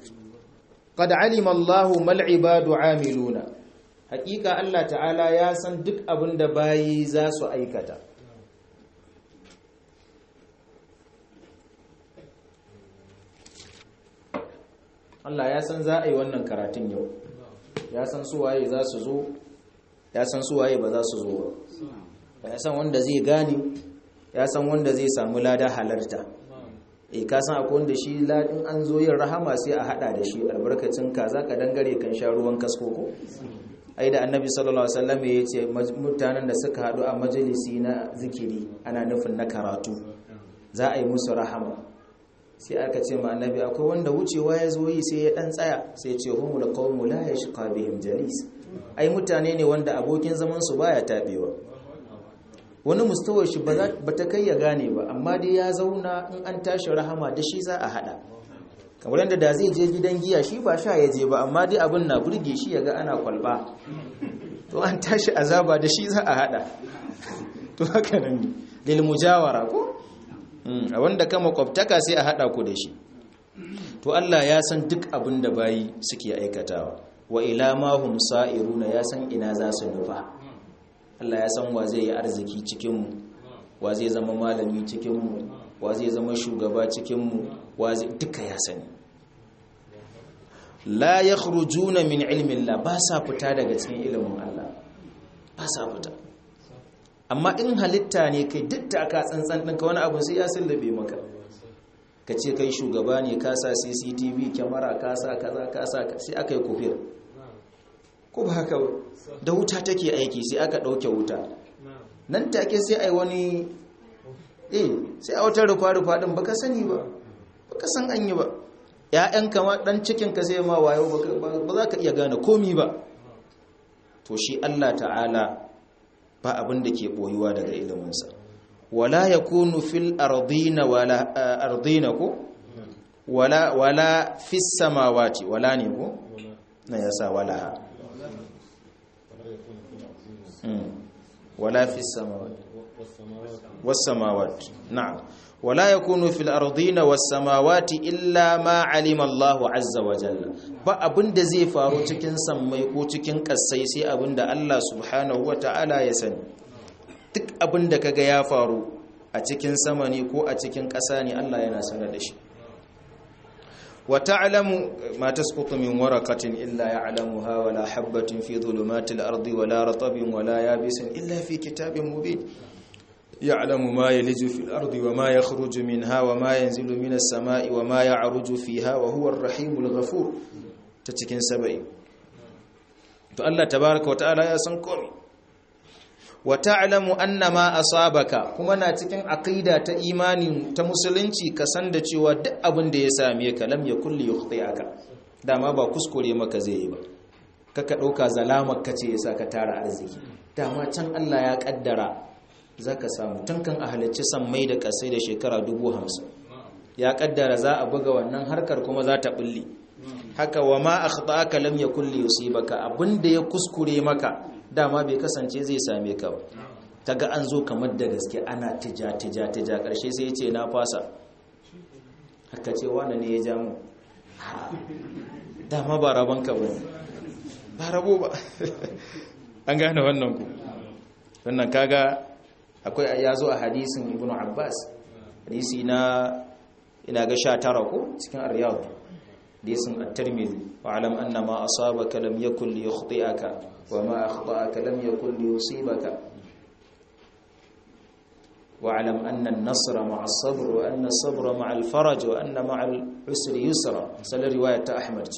qad alima Allahu mal ibadu amiluna hakika Allah ta'ala ya san duk abin da bayi za su aikata Allah ya san za a yi wannan karatun yau ya san suwaye za su zo ya san suwaye ba za su zo ba ya san wanda zai gane ya san wanda zai samu lada halarta e ka san akwai wanda shi ladin an zo yin rahama sai a hada da shi albarkacin kaza ka dangare kan sha ruwan kasko ko ai da annabi sallallahu alaihi wasallam ya ce mutanen da suka hadu a majalisi na zikiri ana nufin na karatu za a yi musu rahama sai aka ce ma annabi akwai wanda wucewa ya zo yi sai ya dan tsaya sai ya ce humul qawmu la yashqa bihim jalis ai mutane ne wanda abokin zaman su baya tabewa wani mustawar shi ba ta kai ya gane ba amma dai ya zauna in an tashi rahama da shi za a hada kamar yadda da zai je gidan giya shi ba sha ya je ba amma dai abin na burge shi ya ga ana kwalba to an tashi azaba da shi za a hada to haka nan lil mujawara ko a wanda ka makwabtaka sai a hada ku da shi to Allah ya san duk abin da bayi suke aikatawa wa ila ma hum sa'iruna ya san ina za su nufa Allah ya san wa zai yi arziki cikinmu wa zai zama malami cikinmu wa zai zama shugaba cikinmu wa zai duka ya sani la yakhrujuna min ilmin la ba sa fita daga cikin ilimin Allah ba sa fita amma in halitta ne kai duk ta ka tsantsan ɗinka wani abu sai ya sallabe maka ka ce kai shugaba ne ka sa cctv kyamara ka sa kaza ka sa sai aka yi kufir ko ba haka da wuta take aiki sai aka ɗauke wuta nan take sai ai wani eh sai a wata rufa-rufa ɗin baka sani ba baka san an yi ba ‘ya'yan kama ɗan cikinka sai ma wayo ba za ka iya gane komi ba to shi Allah ta'ala ba abin da ke ɓoyuwa daga iliminsa wala ya kunu fil ardina wala ardina ko wala wala fis samawati wala ne ko na yasa wala ولا في السماوات والسماوات نعم ولا يكون في الأرضين والسماوات إلا ما علم الله عز وجل ba abin da zai faru cikin sammai ko cikin ƙasai sai abin da Allah subhanahu wata'ala ya sani duk abin da kaga ya faru a cikin sama ne ko a cikin ƙasa ne Allah yana sanar da shi وتعلم ما تسقط من ورقة إلا يعلمها ولا حبة في ظلمات الأرض ولا رطب ولا يابس إلا في كتاب مبين يعلم ما يلج في الأرض وما يخرج منها وما ينزل من السماء وما يعرج فيها وهو الرحيم الغفور تتكين سبعي فالله تبارك وتعالى يا سنكومي wa ta'lamu anna ma asabaka kuma na cikin aqida ta imani ta musulunci ka san da cewa duk abin da ya same ka lam yakul yukhti'aka dama ba kuskure maka zai yi ba kaka dauka zalamar ka ce yasa ka tara arziki dama can Allah ya kaddara zaka samu tun kan a halicci mai da kasai da shekara 50 ya kaddara za a buga wannan harkar kuma za ta bulle haka wa ma akhtaka lam yakul yusibaka abinda ya kuskure maka dama bai kasance zai same ka ba taga an zo kamar da gaske ana tija tija tija karshe sai ya ce na fasa haka ce wani ne ya ja mu dama ba rabon ka ba ba rabo ba an gane wannan ku wannan kaga akwai ya zo a hadisin ibnu abbas hadisi na ina ga 19 ko cikin ar-riyad hadisin at-tirmidhi wa alam anna ma asabaka lam yakul liyukhti'aka wa ma akhta'aka lam yakul liyusibaka wa alam anna an-nasra ma'a as-sabr wa anna as-sabra ma'a al-faraj wa anna ma'a al-usri yusra sallar riwayat ta ahmad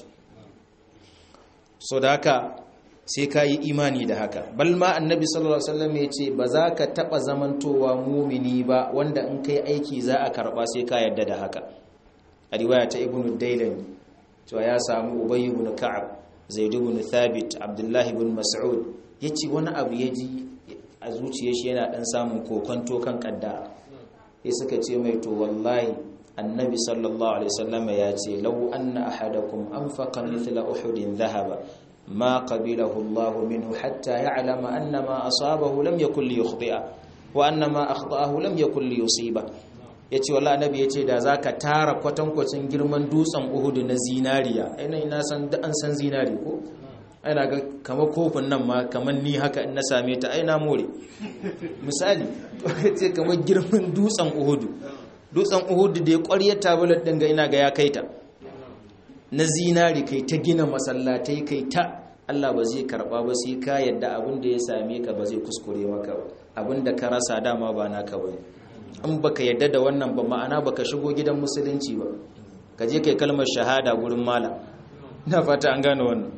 so da haka sai ka yi imani da haka balma annabi sallallahu alaihi wasallam ya ce ba za ka taba zamantowa mumini ba wanda in kai aiki za a karba sai ka yarda da haka a riwaya ta ibnu dailan cewa ya samu ubay ibn ka'ab zaid ibn thabit abdullah ibn mas'ud yace wani abu ya ji a zuciyar shi yana dan samun kokonto kan kaddara sai suka ce mai to wallahi annabi sallallahu alaihi wasallam ya ce law anna ahadakum anfaqa mithla uhudin dhahaba ما قبله الله منه حتى يعلم أن ما أصابه لم يكن ليخطئه وأن ما أخطأه لم يكن ليصيبه ya ce wala annabi ya ce da za ka tara kwatankwacin girman dutsen uhudu na zinariya ainihin ina san da an san zinari ko aina ga kama kofin nan ma kamar ni haka in na same ta aina more misali ya ce kamar girman dutsen uhudu dutsen uhudu da ya ƙwarya tabular ɗin ga ina ga ya kai ta na zinari kai ta gina masallatai kai ta Allah ba zai karba ba sai ka yadda abin da ya same ka ba zai kuskure maka ba abin da ka rasa dama ba naka ba in baka yadda da wannan ba ma'ana baka shigo gidan musulunci ba ka je kai kalmar shahada gurin malam ina fata an gane wannan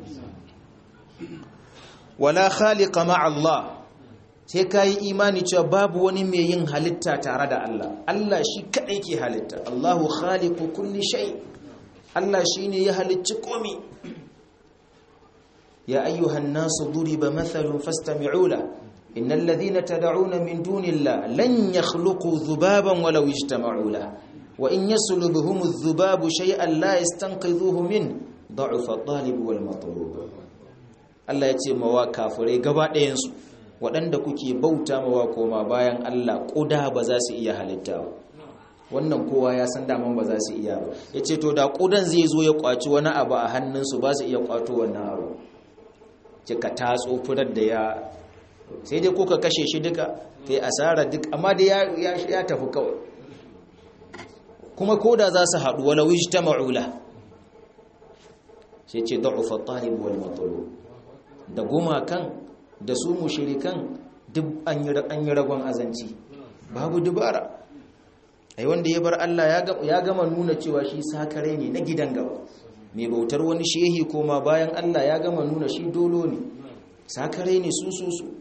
wala khaliqa ma Allah sai ka yi imani cewa babu wani mai yin halitta tare da Allah Allah shi kadai ke halitta Allahu khaliqu kulli shay Allah shine ya halicci komai يا أيها الناس ضرب مثل فاستمعوا له إن الذين تدعون من دون الله لن يخلقوا ذبابا ولو اجتمعوا له وإن يسلبهم الذباب شيئا لا يستنقذوه منه ضعف الطالب والمطلوب Allah ya ce mawa kafirai gaba ɗayansu waɗanda kuke bauta mawa koma bayan Allah ƙuda ba za su iya halitta ba wannan kowa ya san daman ba za su iya ba ya ce to da ƙudan zai zo ya ƙwaci wani abu a hannunsu ba su iya ƙwato wannan abu kika tatso furar da ya sai dai kuka kashe shi duka kai asara duk amma da ya ya tafi kawai kuma koda za su haɗu wala wijtama'ula sai ce da'ufa talib wal matlub da gumakan da su mushrikan duk an yi an yi ragon azanci babu dubara ai wanda ya bar Allah ya gama nuna cewa shi sakare ne na gidan gaba mai bautar wani shehi koma bayan Allah ya gama nuna shi dolo ne sakare ne su su su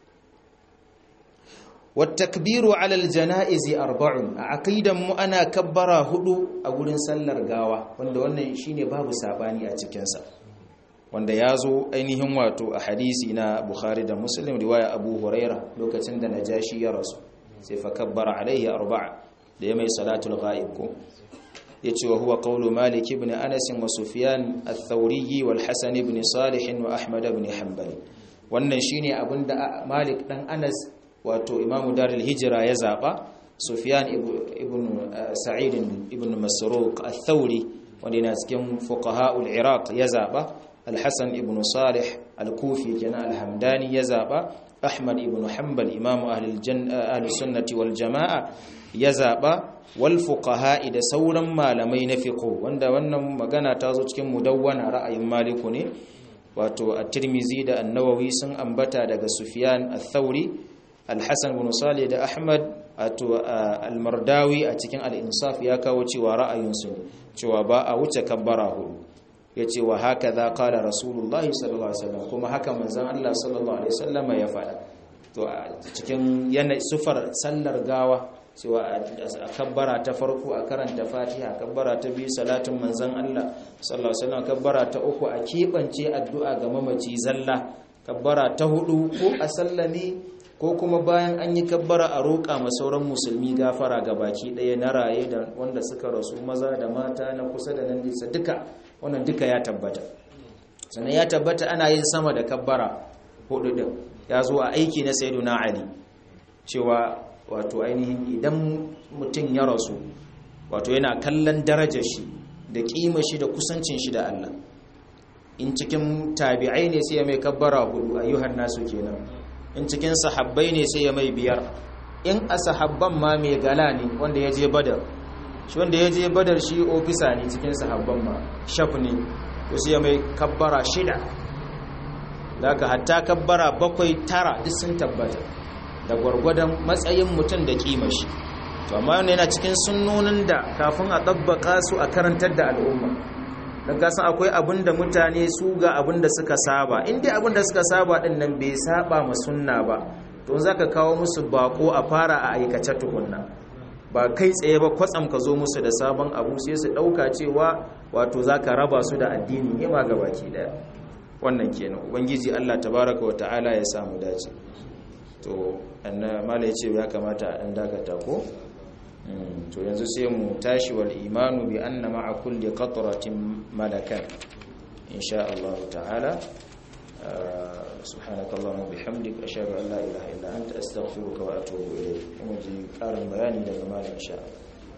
wattakbiru alal janaizi arba'un a aqidan mu ana kabbara hudu a gurin sallar gawa wanda wannan shine babu sabani a cikin sa wanda yazo ainihin wato a hadisi na Bukhari da Muslim riwaya Abu Huraira lokacin da Najashi ya rasu sai fa kabbara alaihi arba'a da ya mai salatul ghaib ko yace wa huwa qawlu malik ibn anas wa sufyan ath-thawri wal hasan ibn salih wa ahmad ibn hanbal wannan shine abinda malik dan anas wato imamu darul hijra ya zaba sufyan ibn sa'id ibn masruq ath-thawri wanda yana cikin fuqaha'ul iraq ya zaba al-hasan ibn salih al-kufi kana al-hamdani ya zaba ahmad ibn hanbal imamu ahli al-janna ahli sunnati wal jamaa ya zaba wal fuqaha'i da sauran malamai na fiqh wanda wannan magana ta zo cikin mudawwana ra'ayin maliku ne wato at-tirmizi da an-nawawi sun ambata daga sufyan ath-thauri al-hasan ibn salih da ahmad wato al-mardawi a cikin al-insaf ya kawo cewa ra'ayin su cewa ba a wuce kabbara hudu yace wa hakaza qala rasulullahi sallallahu alaihi wasallam kuma haka manzon Allah sallallahu alaihi wasallam ya faɗa to a cikin yana sufar sallar gawa cewa a kabbara ta farko a karanta fatiha kabbara ta biyu salatin manzan Allah sallallahu alaihi wasallam kabbara ta uku a keɓance addu'a ga mamaci zalla kabbara ta hudu ko a sallame ko kuma bayan an yi kabbara a roƙa ma sauran musulmi gafara ga baki ɗaya na raye da wanda suka rasu maza da mata na kusa da nan nisa duka wannan duka ya tabbata sannan ya tabbata ana yin sama da kabbara hudu din ya zo a aiki na sayyiduna ali cewa wato ainihin idan mutum ya rasu wato yana kallon darajar shi da kima shi da kusancin shi da Allah in cikin tabi'ai ne sai ya mai kabbara hudu ayyuhan nasu kenan in cikin sahabbai ne sai ya mai biyar in a sahabban ma mai gala ne wanda ya je badar shi wanda ya je badar shi ofisa ne cikin sahabban ma shaf ne to sai ya mai kabbara shida da ka hatta kabbara bakwai tara duk sun tabbata da gwargwadon matsayin mutum da kima shi to amma yana yana cikin sunnonin da kafin a ɗabbaka su a karantar da al'umma don kasan akwai abin da mutane su ga abin da suka saba inda abin da suka saba ɗin nan bai saba ma sunna ba to za ka kawo musu bako a fara a aikace tukunna ba kai tsaye ba kwatsam ka zo musu da sabon abu sai su ɗauka cewa wato za ka raba su da addini ne ma gabaki ɗaya wannan kenan ubangiji allah tabaraka wa ta'ala ya samu dace to mala ya ce ya kamata a ɗan dakata ko to yanzu sai mu tashi wal imanu bi anna ma'a kulli qatratin malakan insha Allah ta'ala سبحانك اللهم وبحمدك اشهد ان لا اله الا انت استغفرك واتوب اليك kuma ji karin bayani daga malam insha Allah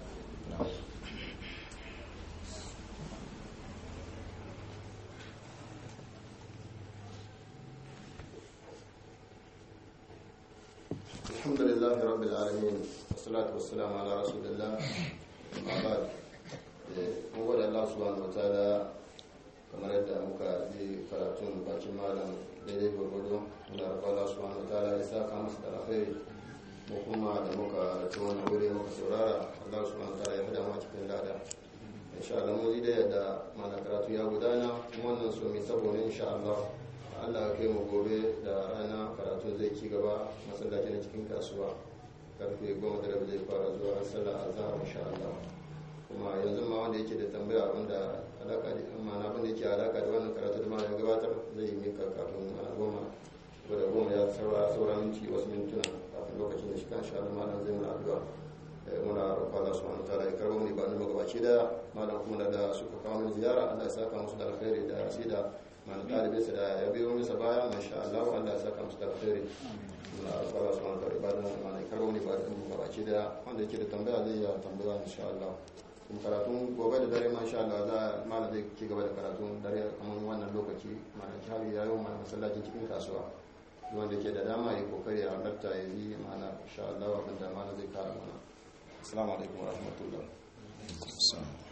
الحمد لله رب العالمين والصلاة والسلام على رسول الله أما بعد mun gode Allah subhanahu wataala kamar yadda muka ji karatun bakin malam daidai gwargwado muna rafa Allah subhanahu wataala ya saka masa da alkhairi mu kuma da muka ci wannan wuri muka saurara Allah subhanahu wataala ya hada mu cikin lada insha Allah mu ji da yadda malam karatu ya gudana kuma wannan so mai saboda insha Allah Allah ya kai mu gobe da rana karatun zai ci gaba masallaci na cikin kasuwa karfe goma da rabi zai fara zuwa sallar azhar insha Allah kuma yanzu ma wanda yake da tambaya wanda alaka da amma na abin da yake alaka da wannan karatu da malam gabatar zai mika kafin a goma da goma ya saura saura minti wasu mintuna kafin lokacin da shi kan sha malam zai muna addu'a muna roƙon Allah subhanahu wataala ya karbo mu ba mu gabaci da malam kuma da suka kawo min ziyara Allah ya saka musu da alkhairi da sai da malam talibin sa da ya biyo masa baya masha Allah Allah ya saka musu da alkhairi muna roƙon Allah subhanahu wataala ba mu malam karbo mu ba mu gabaci da wanda yake da tambaya zai ya tambaya insha Allah kuma karatun gobe da dare masha Allah za malam zai ci gaba da karatun dare kamar wannan lokaci malam shari ya yi wa masallacin cikin kasuwa wanda ke da dama ya kokari a halarta ya yi mana insha Allah abinda malam zai kara mana assalamu alaikum wa rahmatullah